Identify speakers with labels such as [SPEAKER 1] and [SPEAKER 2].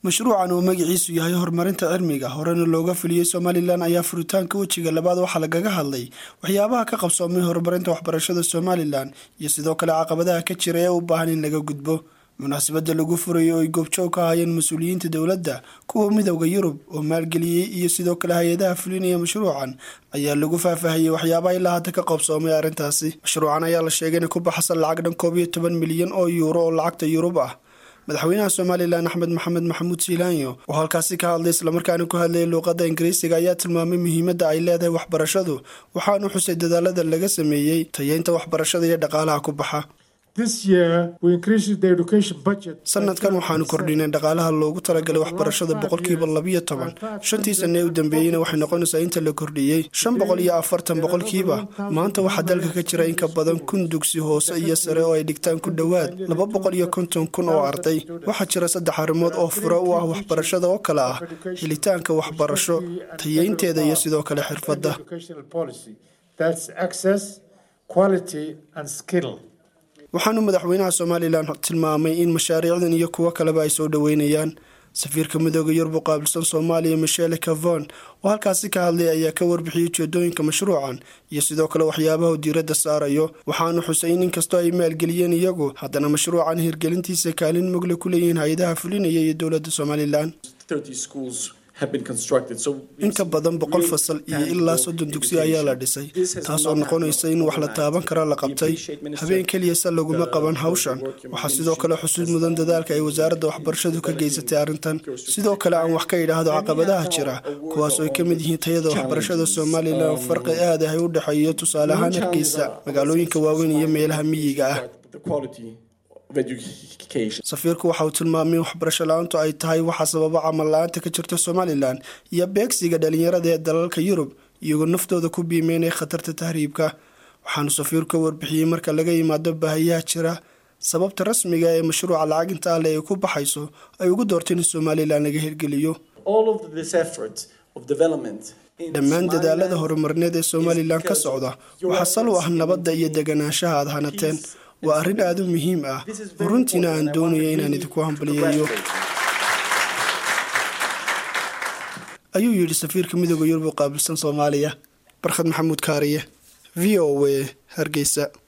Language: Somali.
[SPEAKER 1] mashruucan oo magaciisu yahay horumarinta cilmiga horena looga fuliyey somalilan ayaa furitaanka wejiga labaad waxaa lagaga hadlay waxyaabaha ka qabsoomay horumarinta waxbarashada somalilan iyo sidoo kale caqabadaha ka jira ee u baahan in laga gudbo munaasabada lagu furayo oo ay goobjoog ka hayeen mas-uuliyiinta dowladda kuwa midowda yurub oo maalgeliyey iyo sidoo kale hay-adaha fulinaya mashruucan ayaa lagu faahfaahiyey waxyaabaha ilaa hadda ka qabsoomay arrintaasi mashruucan ayaa la sheegay inay ku baxsan lacag dhan koob iyo toban milyan oo yuuro oo lacagta yurub ah madaxweynaha somalilan axmed maxamed maxamuud siilaanyo oo halkaasi ka hadlay islamarkaana ku hadlayay luuqadda ingiriisiga ayaa tilmaamay muhiimadda ay leedahay waxbarashadu waxaanu xusay dadaalada laga sameeyey tayeynta waxbarashada iyo dhaqaalaha ku baxa sanadkan waxaanu kordhinay dhaqaalaha loogu talagalay waxbarashada boqolkiiba labiyo toban shantii sanne ee u dambeeyeyna waxay noqonaysaa inta la kordhiyey shan boqol iyo afartan boqolkiiba maanta waxaa dalka ka jira in ka badan kun dugsi hoose iyo sare oo ay dhigtaan ku dhowaad laba boqol iyo konton kun oo arday waxaa jira saddex arrimood oo fure u ah waxbarashada oo kale ah helitaanka waxbarasho tayeynteeda iyo sidoo kale xirfadda waxaanu madaxweynaha somalilan tilmaamay in mashaariicdan iyo kuwo kaleba ay soo dhoweynayaan safiirka midooda yurub u qaabilsan soomaaliya michele cavon oo halkaasi ka hadlay ayaa ka warbixiyey ujeedooyinka mashruucan iyo sidoo kale waxyaabaha u diiradda saarayo waxaanu xusay in inkastoo ay maalgeliyeen iyagu haddana mashruucan hirgelintiisa kaalin mugle ku leeyihiin hay-adaha fulinaya iyo dowladda somalilan in ka badan boqol fasal iyo ilaa soddon dugsi ayaa la dhisay taas oo noqonaysa in wax la taaban kara la qabtay habeen keliyasa laguma qaban hawshan waxaa sidoo kale xusuud mudan dadaalka ay wasaaradda waxbarashadu ka geysatay arrintan sidoo kale aan wax ka idhaahdo caqabadaha jira kuwaas oo ay ka mid yihiin tayada waxbarashada somalilan oo farqi aad ah u dhexeeyo tusaale ahaan hargeysa magaalooyinka waaweyn iyo meelaha miyiga ah safiirku waxa uu tilmaamay in waxbarasho la-aantu ay tahay waxa sababa camal la-aanta ka jirta somalilan iyo beegsiga dhalinyarada ee dalalka yurub iyagoo naftooda ku biimeynaya khatarta tahriibka waxaanu safiirku ka warbixiyey marka laga yimaado baahiyaha jira sababta rasmiga ee mashruuca lacaginta alle ay ku baxayso ay ugu doorteen in somalilan laga hirgeliyo dhammaan dadaalada horumarineed ee somalilan ka socda waxaa sal u ah nabadda iyo deganaanshaha aad hanateen waa arrin aada u muhiim ah oo runtiina aan doonayo inaan idinku hambaliyeeyo ayuu yidhi safiirka midooda yurub u qaabilsan soomaaliya barkhad maxamuud kaariye v o a hargeysa